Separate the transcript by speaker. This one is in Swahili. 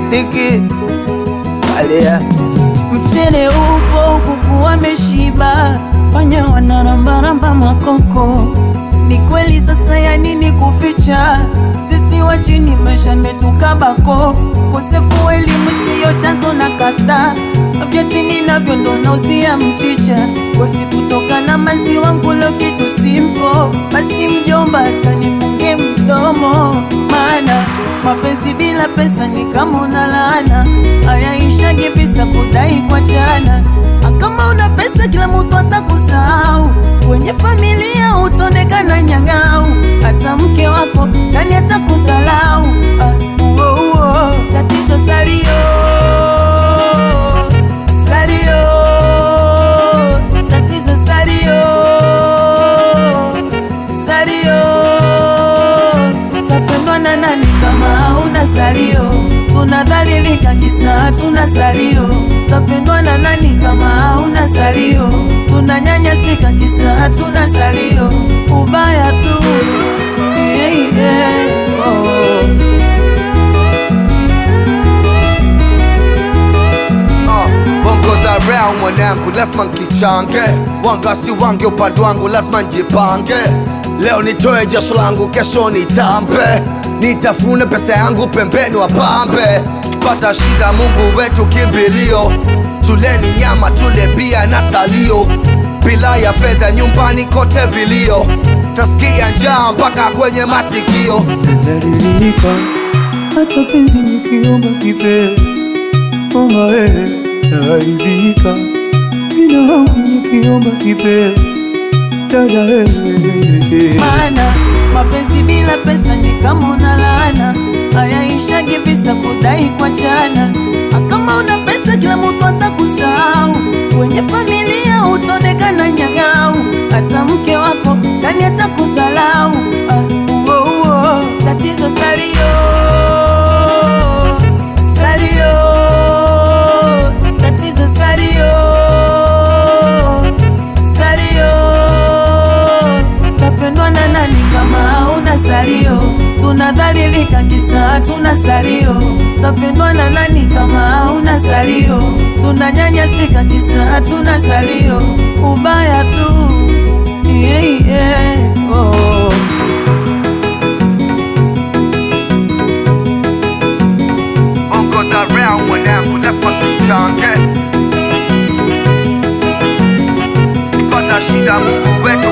Speaker 1: teke Alea Mchele upo kuku wameshiba, panya wanarambaramba makoko. Ni kweli sasa, ya nini kuficha? Sisi wa chini maisha metukabako, kosefu wa elimu siyo chanzo na kata vyatini navyo ndo nausia mchicha, kosi kutoka na maziwa ngulo kitu simpo. Basi mjomba, acha nifunge mdomo, maana mapenzi bila pesa ni kama una laana, hayaishagi visa kudai kwa chana. Kama una pesa kila mtu atakusahau, kwenye familia utaonekana nyang'au, hata mke wako nani atakusalau. Ah, uo, uo. Tatizo salio salio, tatizo salio salio Tapendwa na nani kama hauna salio? Tunadhalilika kisa tuna salio. Tapendwa na nani kama hauna salio? Tunanyanyasika kisa tuna salio. Ubaya tu yeah, yeah. Oh.
Speaker 2: Uh, bongo dharau mwanangu, lazima nkichange, wanga si wange, upande wangu lazima njipange. Leo nitoe jasho langu, kesho nitambe, nitafune pesa yangu pembeni wapambe. Pata shida, Mungu wetu kimbilio, tuleni nyama, tule bia na salio, bila ya fedha nyumbani kote vilio, tasikia njaa mpaka kwenye masikio.
Speaker 3: nadhalilika, hata penzi nikiomba sipewi. Mama wewe naharibika, vina wangu nikiomba sipewi. Dada wewe
Speaker 1: Maana mapenzi bila pesa ni kama una laana, hayaishagi visa kudai kwa chana. Kama una pesa kila mtu atakusahau, kwenye familia utaonekana nyang'au, hata mke wako nani atakusalau. Ah, uo, uo. Tatizo salio salio, tatizo salio salio tapendwa na nani kama hauna salio? Tunadhalilika kisa tuna salio. Tapendwa na nani kama hauna salio? Tunanyanyasika kisa tuna salio. Ubaya tu yeah, yeah. Oh.
Speaker 2: Bongo dharau mwanangu, lazima nkichange, pata shida, Mungu wetu